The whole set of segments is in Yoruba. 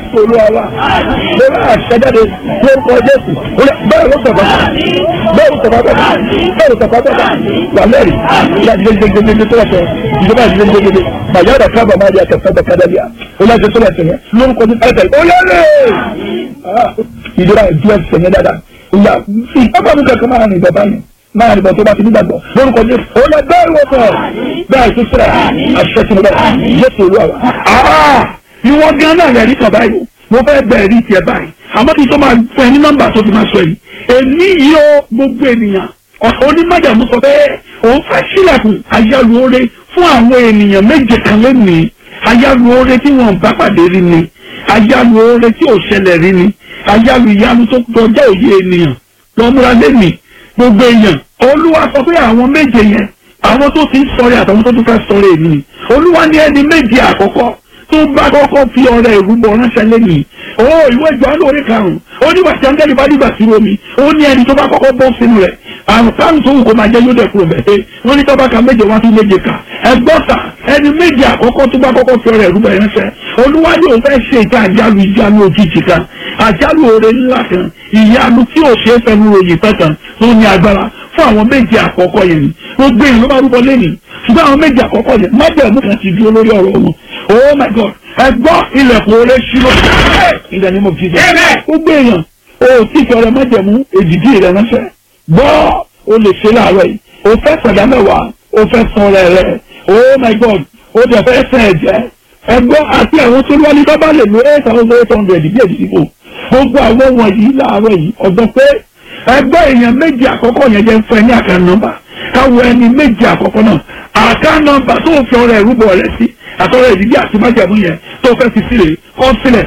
jésù olúwa wa ló bá àṣẹjáde lórúkọ jésù bẹ́ẹ̀ ló sọ̀kọ́ bẹ́ẹ̀ ló sọ̀kọ́ bẹ́ẹ̀ bẹ́ẹ̀ ló sọ̀kọ́ bẹ́ẹ̀ wà lẹ́rìí láti gbẹgbẹgbẹgbẹ tó wà sọ ìjọba àti gbẹgbẹgbẹ bàjẹ́ ọ̀dà kábà máa di àtẹ̀fẹ́ bẹ̀ kádà bíà ó láti tó wà sẹ̀yìn lórúkọ jésù ẹ̀fẹ̀ ó lẹ́rìí ìjọba ìjọba sẹ̀yìn dáadáa ìyá ìpápá mi kankan máa rìn bọ̀ báyìí máa rìn bọ̀ tó bá ti nígbàgbọ́ lórúkọ jésù ó lẹ bẹ́ẹ̀ wọ́pọ̀ bẹ́ẹ̀ tó sẹ́ra àṣẹ tí mo bẹ́ẹ̀ jésù olúwa wa ìwọ gan náà rẹ̀ rí kan báyìí mo fẹ́ bẹ̀rẹ̀ rí tiẹ̀ báyìí àmọ́ kí n tó máa fún ẹ ní nọ́mbà tó fi máa sọ yìí èmi yìí ó gbogbo ènìyàn onímọ̀jàmú sọ pé òun fẹ́ sílẹ̀kùn ayáluore fún àwọn ènìyàn méje kan lónìí ayáluore tí wọn bá pàdé rí ni ayáluore tí ò ṣẹlẹ̀ rí ni ayálu ìyanu tó kọjá òye ènìyàn lọ́múra lẹ́nìí gbogbo èèyàn olúwa sọ pé àwọn méje yẹn àwọn tó ti ń sọ̀rẹ́ àtàwọn tó tún fẹ́ sọ̀rẹ́ èmi olúwa ní ẹni méje àkọ́kọ́ tó bá kọ́kọ́ fi ọrẹ ìrúbọ ránṣẹ́ lẹ́yìn o ìwé ìjọ́nù orí karùn-ún ó ní wàtí áńgẹ́lì bá dìgbà sí omi ó ní ẹni tó bá kọ́kọ́ bọ́ sínú rẹ̀ àrùn kárùn tó wù kó máa jẹ́ yóò dẹ̀kúrò bẹ́ẹ̀ wọ́n ní tọ́ba ka méje wá sí méje kà ẹgbọ́ta ẹni méje àkọ́kọ́ tó bá kọ́kọ́ fi ọrẹ ìrúbọ ránṣẹ́ olúwa ní òun fẹ́ ṣe ìta àjálù ìjánu òjijì kan àjálù oore ńlá kan ìyanu tí ò ṣeé fẹnu ròyìn pẹ́ kan tó ní agbára fún àwọn méje àkọ́kọ́ yẹn ni gbogbo èèyàn ló bá rúbọ lẹ́nìí ṣùgbọ́n àwọn méje àkọ́kọ́ yẹn májẹ̀mú kan ti dúró lórí ọ̀rọ̀ wọn oh my god ẹ gbọ́ ilẹ̀kùn oore ṣírò in the name of jesus gbogbo èèyàn o tí fi ọrẹ májẹ̀mú èdìdí rẹ ránṣẹ́ gbọ́ o lè ṣe láàárọ̀ yìí o fẹ́ sọ̀dá mẹ́wàá o fẹ́ san ọrẹ rẹ oh my god o dẹ̀ fẹ́ sẹ̀ ẹ̀jẹ̀ ẹ gbọ́ àti àwọn tó wọlé bá bá lè lo eight thousand eight hundred bí èdìdí kò gbogbo àwọn wọ̀nyí láàárọ̀ yìí ọ̀gbọ́n pé ẹgbẹ́ èèyàn méjì àkọ́kọ́ yẹn jẹ́ fún ẹ ní àká nọ́mbà káwọ ẹni méjì àkọ́kọ́ náà àká nọ́mbà tó fi ọrẹ ìrúbọ rẹ sí àtọ́rọ̀ ìdílé àti májàmú yẹn tó fẹ́ fi sílẹ̀ kọ́ sílẹ̀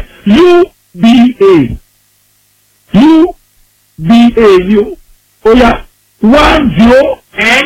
uba uba ni o ó yá one zero ten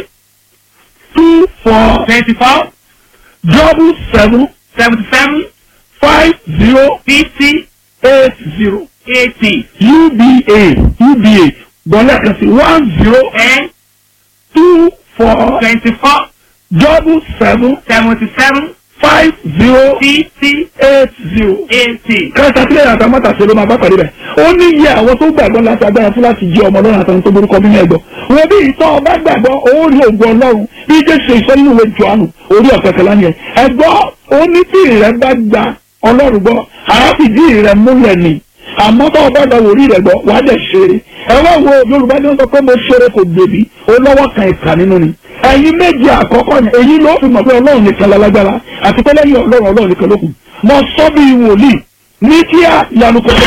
two four twenty four double seven seventy seven five zero fifty eight zero eighty uba uba gbọ́dọ̀ kan sí one zero ten two four twenty four double seven seventy seven five zero fifty eight zero. eighty. kẹta sílẹ̀ yàtọ̀ mọ́tàṣe ló máa bá pàdé bẹ̀. ó ní iye àwọn tó gbàgbọ́ láti agbára fún láti jí ọmọ ọlọ́run àtàwọn tó borúkọ nínú ẹ̀gbọ́. wọ́n bí ìtọ́ ọba gbàgbọ́ ó rí ògùn ọlọ́run bí jésù ìsọ nínú ìwé jọ̀ánù orí ọ̀kẹ́ kẹlá ni ẹ̀. ẹ̀gbọ́ ó ní tí ìrẹ́ bá gba ọlọ́run gbọ́ àáfìdí ìrẹ́ múlẹ̀ ni àmọ́ tó ọba gba wòrí rẹ̀ gbọ́ wàá dẹ̀ ṣeré. ẹ wá wo yorùbá ní wọ́n sọ pé mo ṣeré kò gbèbí ó lọ́wọ́ kan ìkà nínú ni ẹ̀yin méjì àkọ́kọ́ yẹn èyí ló fi mọ̀ pé ọlọ́run nìkan lálágbára àti pé lẹ́yìn ọlọ́run ọlọ́run nìkan ló kù mo sọ bí wòlíì ní kí á yanu kọ́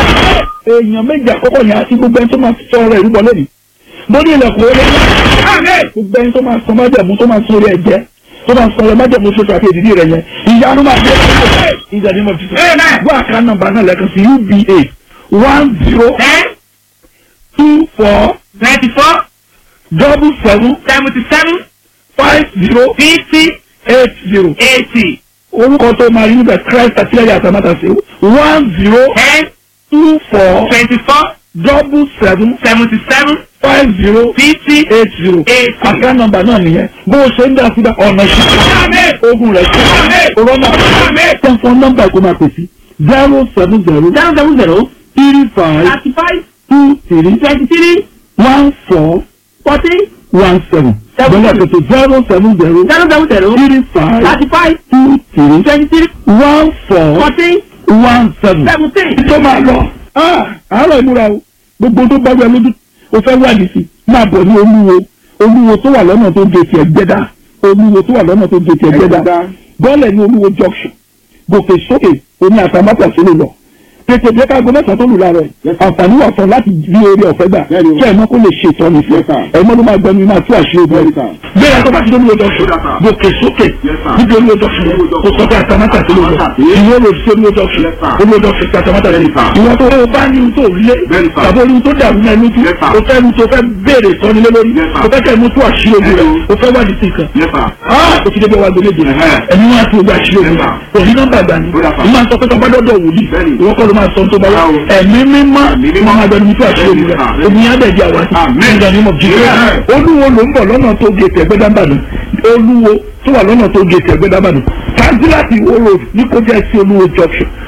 èèyàn méjì àkọ́kọ́ yẹn àti gbogbo ẹni tó máa sọ ọ̀rọ̀ ìrúbọ lónìí mo ní ilẹ̀kùn orí gbogbo ẹni tó máa sọ májẹ̀mú tó máa sọ orí ẹ̀jẹ̀ tó máa sọ ọ̀rọ̀ májẹ̀mú tó sọ àti èdìdí rẹ̀ yẹn ìyanu máa dé ìjà ní mo fi sọ wọ́n àká nọ́mbà náà lẹ́kan sí uba one zero ten two four twenty four double seven seventy seven five zero fifty eight zero. eighty orúkọ tó máa rí níbẹ̀ christ àtìlẹ́yìn àtàmátàsí one zero ten two four twenty four double seven seventy seven five zero fifty eight zero eighty. àká nọ́mbà náà nìyẹn bó o ṣe ń dá síbẹ̀ ọ̀nà ìṣẹ́ ogun rẹ̀ sí ọ̀rọ̀nà tẹ̀sán nọ́mbà kó máa pèsè zero seven zero zero seven zero three five thirty five two three twenty three one four forty one seven bọ́lá pèsè zero seven zero zero seven zero three five thirty five two three twenty three one four forty one seven. seventeen. tó máa lọ àárọ̀ ìmúra o gbogbo tó bá wẹ lójú o fẹ́ wà ní sí máa bọ̀ ní olúwo olúwo tó wà lọ́nà tó ń gé tiẹ̀ gbẹ́dá olúwo tó wà lọ́nà tó ń gé tiẹ̀ gbẹ́dá bọ́ọ̀lẹ̀ ní olúwo junction gòkè sókè oní àtàmátà sílẹ̀ lọ tètè jẹ́ ká gbọ́ mẹ́sàn-án tó lù láàárọ̀ yìí àǹfààní wà fún láti rí orí ọ̀fẹ́ gbà kí ẹ̀mọ́ kó lè ṣe ìtọ́ni fún ẹ̀mọ́ ló máa gbẹnu máa tú àṣírí obìnrin bẹ́ẹ̀ ẹ̀kọ́ bá ti dóni lójọ́ sùn gòkè sókè níbi olú lójọ́ sùn kò sọ pé àtàmátà sílẹ̀ lọ ìwé ló fi olú lójọ́ sùn olú lójọ́ sùn àtàmátà sílẹ̀ ìwọ tó o bá ní ohun tó lé tàbí ohun tó dàrú náà lójú o fẹ́ ohun tó fẹ́ béèrè sọ́ni lé lórí o fẹ́ kẹ́ mú tú àṣírí obìnrin o fẹ́ wádìí sí nǹkan o ti débi wàgbé léde ẹni wọn àti ogun àṣírí obìnrin òní nọ́mbà gbà ní ìmọ̀ àti ọ̀pẹ́ tó bá dọ́dọ̀ wòlíì ìwọ kọ́ ló máa sọ ohun tó bá wà ẹ̀mí mímọ́ wọn máa gbẹnu tú àṣírí obìnrin omi yá dẹ̀ di àwátì nígbà ní mọ̀ jíjẹ́ olúwo ló ń bọ̀ lọ́nà tó gé tẹ̀gbẹ́ dábàdàn olúwo tó wà lọ́nà tó gé tẹ̀gbẹ́ dábàdàn kánsíláàtì ìwó road ní kó jẹ́ sí olúwo junction